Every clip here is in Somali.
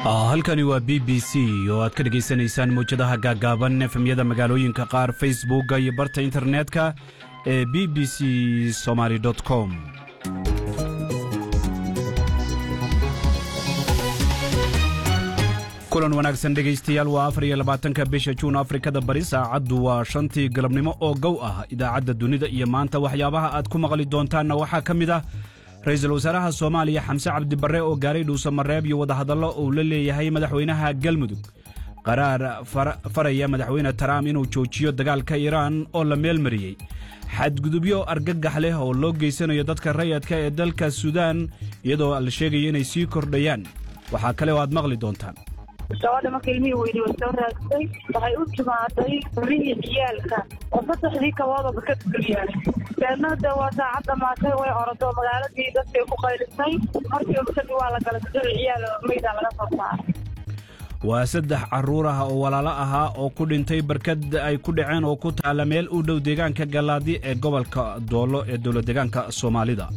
halkani waa b b c oo aad ka dhegaysanaysaan mawjadaha gaaggaaban efemyada magaalooyinka qaar facebookga iyo barta internetka ee b b c somaly com kulan wanaagsan dhegaystayaal waa afar iyo labaatanka bisha juun afrikada bari saacaddu waa shantii galabnimo oo gow ah idaacadda dunida iyo maanta waxyaabaha aad ku maqli doontaanna waxaa ka mid ah ra-iisul wasaaraha soomaaliya xamse cabdibarre oo gaaray dhuusamareeb iyo wadahadallo uu la leeyahay madaxweynaha galmudug qaraar faraya madaxweyne taraam inuu joojiyo dagaalka iiraan oo la meelmariyey xadgudubyo argagax leh oo loo geysanayo dadka rayadka ee dalka suudaan iyadoo la sheegaya inay sii kordhayaan waxaa kale oo aad maqli doontaan gabadha marka ilmihii weydi way soo raagtay waxay u timaaday rihii ciyaalka oo saddexdii kaboodaba ka duliyaa deedna de waa saacad dhamaatay way orodo magaaladii dadkay ku qaylisay markii kadib waa la galay saddex ciyaal maydaa laga soo saaray waa saddex carruur ah oo walaalo ahaa oo ku dhintay barkad ay ku dhaceen oo ku taalla meel u dhow deegaanka gallaadi ee gobolka doollo ee dowladdeegaanka soomaalida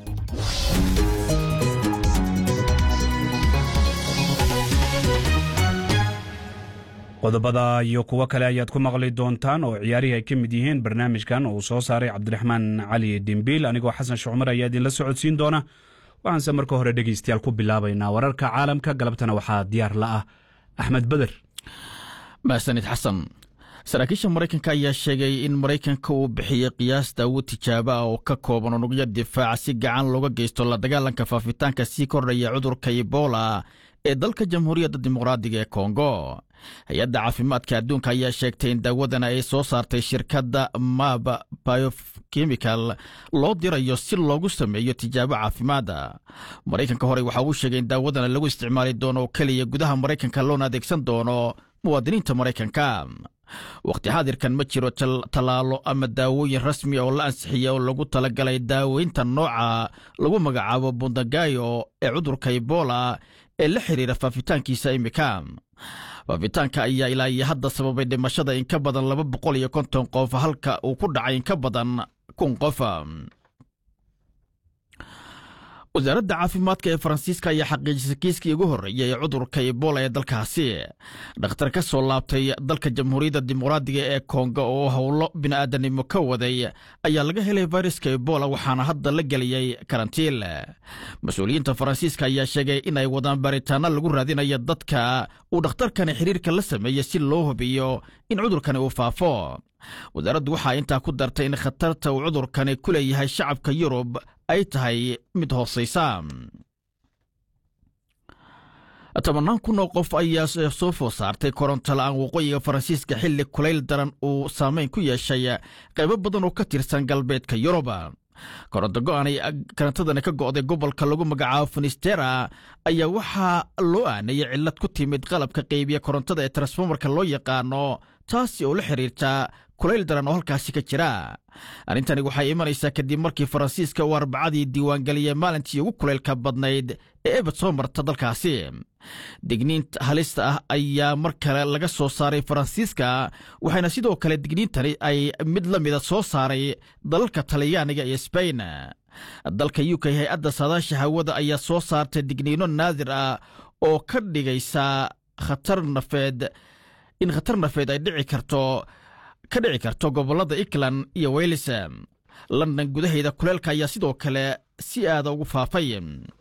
qodobada iyo kuwo kale ayaad ku maqli doontaan oo ciyaarihii ay ka mid yihiin barnaamijkan uu soo saaray cabdiraxmaan cali dhimbiil anigoo xasan shucmar ayaa idinla socodsiin doona waxaanse marka hore dhegaystayaal ku bilaabaynaa wararka caalamka galabtana waxaa diyaar la ah axmed beder mahsanid xasan saraakiisha maraykanka ayaa sheegay in maraykanka uu bixiyey qiyaas daawad tijaabo ah oo ka kooban unugyo difaaca si gacan looga geysto la dagaalanka faafitaanka sii kordhaya cudurka ebola ee dalka jamhuuriyadda dimuqraadiga ee kongo hay-adda caafimaadka adduunka ayaa sheegtay in daawadan ay soo saartay shirkadda mab biochemical loo dirayo si loogu sameeyo tijaabo caafimaada maraykanka horey waxa uu sheegay in daawadana lagu isticmaali doono oo keliya gudaha maraykanka loona adeegsan doono muwaadiniinta maraykanka wakhti xaadirkan ma jiro tallaalo ama daawooyin rasmi oo la ansixiya oo lagu talagalay daaweynta nooca lagu magacaabo bundagayo ee cudurka ebola ee la xiriira faafitaankiisa imika faafitaanka ayaa ilaa iyo hadda sababay dhimashada in ka badan laba boqol iyo konton qof halka uu ku dhacay in ka badan kun qof wasaaradda caafimaadka ee faransiiska ayaa xaqiijisay kiiskii ugu horreeyay ee cudurka ebola ee dalkaasi dhakhtar ka soo laabtay dalka jamhuuriyadda dimuqraadiga ee kongo oo howlo bini'aadanimo ka waday ayaa laga helay fayraska ebola waxaana hadda la geliyey karantiil mas-uuliyiinta faransiiska ayaa sheegay in ay wadaan baaritaano lagu raadinayo dadka uu dhakhtarkani xiriirka la sameeyey si loo hubiyo in cudurkani uu faafo wasaaraddu waxaa intaa ku dartay in khatarta uu cudurkani ku leeyahay shacabka yurub ay tahay mid hoosaysa tobannaan kun oo qof ayaa soo food saartay koronto la'aan waqooyiga faransiiska xilli kulayl daran uu saameyn ku yeeshay qaybo badan oo ka tirsan galbeedka yurub koronto go'aanay karantadani ka go'day gobolka lagu magacaabo finistera ayaa waxaa loo aanayay cillad ku timid qalabka qaybiya korontada ee transformarka loo yaqaano taasi oo la xiriirta kulayl daran oo halkaasi ka jira arrintani waxay imanaysaa kadib markii faransiiska uu arbacadii diiwaangeliyey maalintii ugu kulaylka badnayd ee ebad soo marta dalkaasi digniinta halista ah ayaa mar kale laga soo saaray faransiiska waxayna sidoo kale digniintani ay mid la mida soo saaray dalalka talyaaniga iyo sbain dalka u k hay-adda saadaasha hawada ayaa soo saartay digniino naadir ah oo ka dhigaysa khatar nafeed in khatar nafeed ay dhici karto ka dhici karto gobollada ikland iyo weylis london gudaheeda kuleelka ayaa sidoo kale si aada ugu faafay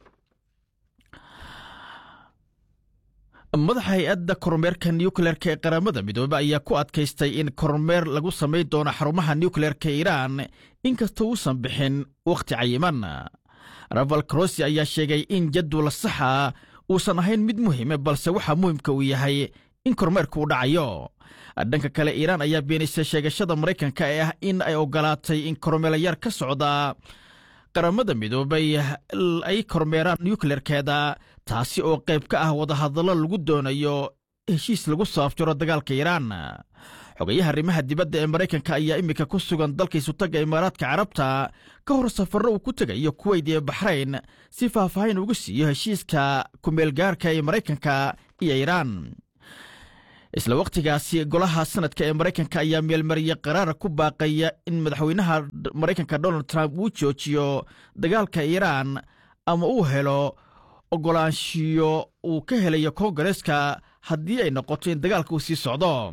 madaxa hay-adda kormeerka nukleerka ee qaramada midoobe ayaa ku adkaystay in kormeer lagu samayn doono xarumaha nukleerka iiraan inkastoo uusan bixin wakhti cayiman raval crossi ayaa sheegay in jadwal saxa uusan ahayn mid muhiime balse waxaa muhimka uu yahay in kormeerka uu dhacayo dhanka kale iiraan ayaa beenaysay sheegashada maraykanka ee ah in ay ogolaatay in kormeelayaar ka socda qaramada midoobay ay kormeeraan nukleerkeeda taasi oo qayb ka ah wadahadallo lagu doonayo heshiis lagu soo afjaro dagaalka iiraan xogayaha arrimaha dibadda ee maraykanka ayaa iminka ku sugan dalka isutagga imaaraadka carabta ka hor safarro uu ku tegayo kuweyd iyo baxrayn si faahfaahin ugu siiyo heshiiska kumeelgaarka ee maraykanka iyo iiraan isla wakhtigaasi golaha sanadka ee maraykanka ayaa meelmariyey qaraara ku baaqaya in madaxweynaha maraykanka donald trump uu joojiyo dagaalka iiraan ama uu helo ogolaanshiyo uu ka helayo koongareeska haddii ay noqoto in dagaalka uu sii socdo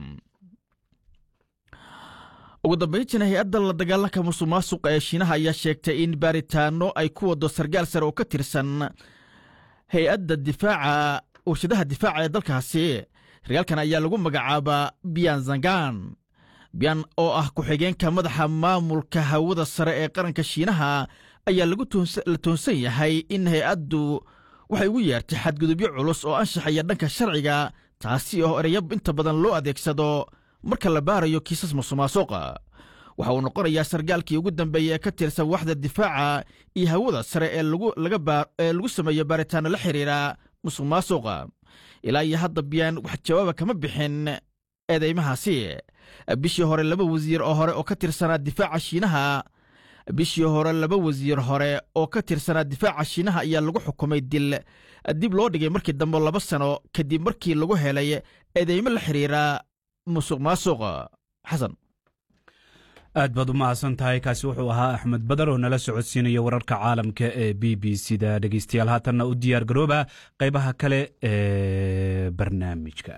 ugu dambayntiina hay-adda la dagaalanka musuq maasuqa ee shiinaha ayaa sheegtay in baaritaano ay ku wado sarkaal sare oo ka tirsan hay-adda difaaca warshadaha difaaca ee dalkaasi sarkaalkan ayaa lagu magacaabaa biyan zangan biyan oo ah ku-xigeenka madaxa maamulka hawada sare ee qaranka shiinaha ayaa la toonsan yahay in hay-addu waxay ugu yeertay xadgudubyo culus oo anshaxaya dhanka sharciga taasi oo ereyo inta badan loo adeegsado marka la baarayo kiisas musuqmaasuqa waxa uu noqonayaa sarkaalkii ugu dambeeya ee ka tirsan waxda difaaca iyo hawada sare ee lagu sameeyo baaritaano la xiriira musuq maasuqa ilaa iyo hadda biyaan wax jawaaba kama bixin eedeymahaasi bishii hore laba wasiir oo hore oo ka tirsanaa difaaca shiinaha bishii hore laba wasiir hore oo ka tirsanaa difaaca shiinaha ayaa lagu xukumay dil dib loo dhigay markii dambe laba sano kadib markii lagu helay eedeymo la xiriira musuq maasuq xasan aad baad u mahadsan tahay kaasi wuxuu ahaa axmed badar oo nala socodsiinaya wararka caalamka ee b b c da dhegeystayaal haatanna u diyaar garooba qaybaha kale ee barnaamijka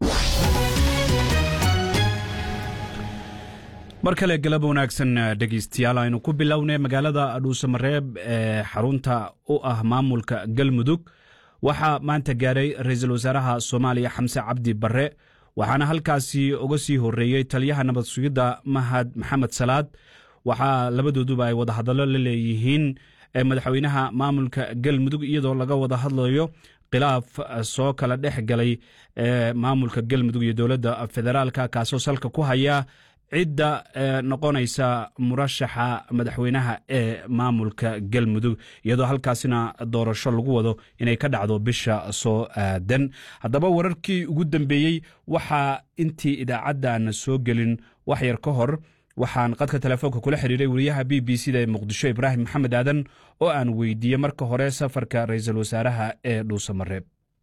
mar kale galab wanaagsan dhegeystayaal aynu ku bilownay magaalada dhuusamareeb ee xarunta u ah maamulka galmudug waxaa maanta gaaray ra-iisul wasaaraha soomaaliya xamse cabdi barre waxaana halkaasi uga sii horeeyey taliyaha nabad sugidda mahad maxamed salaad waxaa labadooduba ay wadahadallo la leeyihiin madaxweynaha maamulka galmudug iyadoo laga wada hadlayo khilaaf soo kala dhex galay maamulka galmudug iyo dowladda federaalka kaasoo salka ku haya cidda noqonaysa murashaxa madaxweynaha ee maamulka galmudug iyadoo halkaasina doorasho lagu wado inay ka dhacdo bisha soo aadan haddaba wararkii ugu dambeeyey waxaa intii idaacaddaana soo gelin wax yar ka hor waxaan qadka telefoonka kula xiriiray wariyaha b b c da ee muqdisho ibraahim maxamed aadan oo aan weydiiyey marka hore safarka ra-iisul wasaaraha ee dhuusamareeb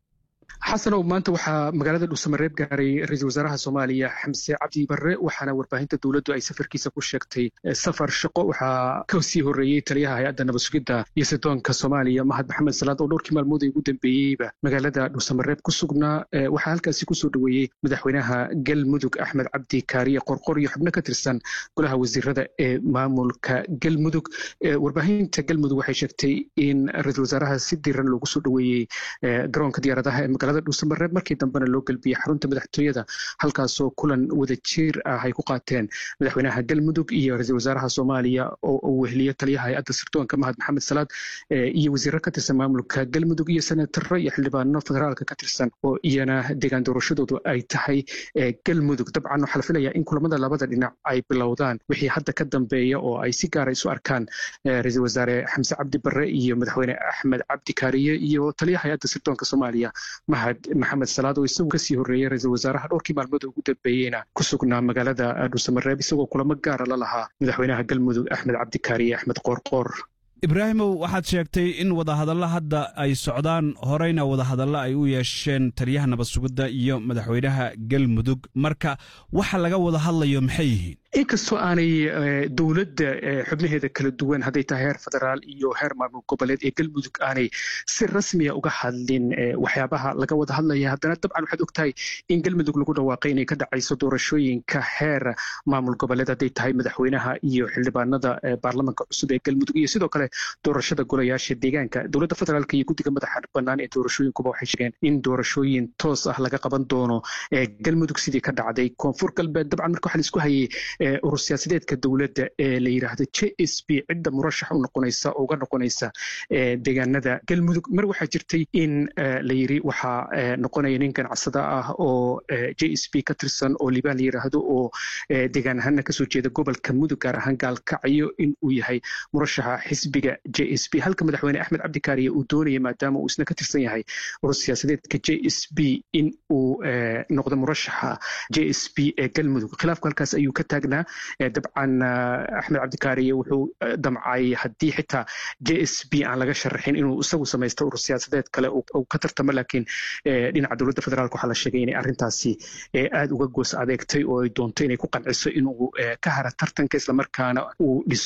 xasanow maanta waxaa magaalada dhuusamareeb gaaray ra-iisul wasaaraha soomaaliya xamse cabdi barre waxaana warbaahinta dowladdu ay safarkiisa ku sheegtay safar shaqo waxaa ka sii horreeyey taliyaha hay-adda nabadsugidda iyo sidoonka soomaaliya mahad maxamed salaad oo dhowrkii maalmood ay ugu dambeeyeyba magaalada dhuusamareeb ku sugnaa waxaa halkaasi kusoo dhoweeyey madaxweynaha galmudug axmed cabdi kaariye qorqor iyo xubno ka tirsan golaha wasiirada ee maamulka galmudug warbaahinta galmudug waxay sheegtay in ra-iisul wasaaraha si diran loogu soo dhoweeyey garoonka diyaaradaha ee magaalada dhuusamareeb markii dambena loo gelbiyey xarunta madaxtooyada halkaasoo kulan wadajiir ah ay ku qaateen madaxweynaha galmudug iyo ra-iisul wasaaraha soomaaliya oo uu weheliyo taliyaha hay-adda sirdoonka mahad maxamed salaad iyo wasiiro ka tirsan maamulka galmudug iyo senataro iyo xildhibaano federaalka ka tirsan oo iyana deegaan doorashadoodu ay tahay galmudug dabcan waxaa la filayaa in kulamada labada dhinac ay bilowdaan wixii hadda ka dambeeya oo ay si gaara isu arkaan ra-iisul wasaare xamse cabdi barre iyo madaxweyne axmed cabdi kaariye iyo taliyaha hay-adda sirdoonka soomaaliya mahad maxamed salaad oo isagu kasii horreeyey ra-iisul wasaaraha dhowrkii maalmood ugu dambeeyeyna ku sugnaa magaalada dhuusamareeb isagoo kulamo gaara la lahaa madaxweynaha galmudug axmed cabdikaariye axmed qoorqoor ibraahimow waxaad sheegtay in wadahadalla hadda ay socdaan horeyna wadahadalla ay u yeesheen taliyaha nabad sugidda iyo madaxweynaha galmudug marka waxa laga wada hadlayo maxay yihiin inkastoo aanay dowladda xubnaheeda kala duwan hadday tahay heer federaal iyo heer maamul goboleed ee galmudug aanay si rasmiya uga hadlin waxyaabaha laga wada hadlaya haddana dabcan waxaad ogtahay in galmudug lagu dhawaaqay inay ka dhacayso doorashooyinka heer maamul goboleed hadday tahay madaxweynaha iyo xildhibaanada baarlamanka cusub ee galmudug iyo sidoo kale doorashada golayaasha deegaanka dowladda federaalk iyo guddiga madaxa bannaan ee doorashooyinkuba waxay sheegeen in doorashooyin toos ah laga qaban doono galmudug sidii ka dhacday koonfur galbeed dabcan marka waxaa laisku hayay urur siyaasadeedka dowladda ee la yidhaahdo j s b cidda murashax u noqonaysa oo uga noqonaysa deegaanada galmudug mar waxaa jirtay in la yiri waxaa noqonaya nin ganacsada ah oo j s b ka tirsan oo libaan la yidhaahdo oo deegaan ahaana kasoo jeeda gobolka mudug gaar ahaan gaalkacyo in uu yahay murashaxa xisbiga j s b halka madaxweyne axmed cabdikaariye uu doonaya maadaama uu isna ka tirsan yahay urur siyaasadeedka j s b in uu noqdo murashaxa j s b ee galmudug khilaafku halkaas ayuu ka taagnaa dabcan axmed cabdikaariye wuxuu damcay haddii xitaa j s b aan laga sharaxin inuu isagu samaysto urur siyaasadeed kale uu ka tartamo laakiin dhinaca dowladda federaalk waxaa la sheegay inay arrintaasi aad uga goos adeegtay oo ay doonto inay ku qanciso inuu ka hara tartanka islamarkaana uu dhiso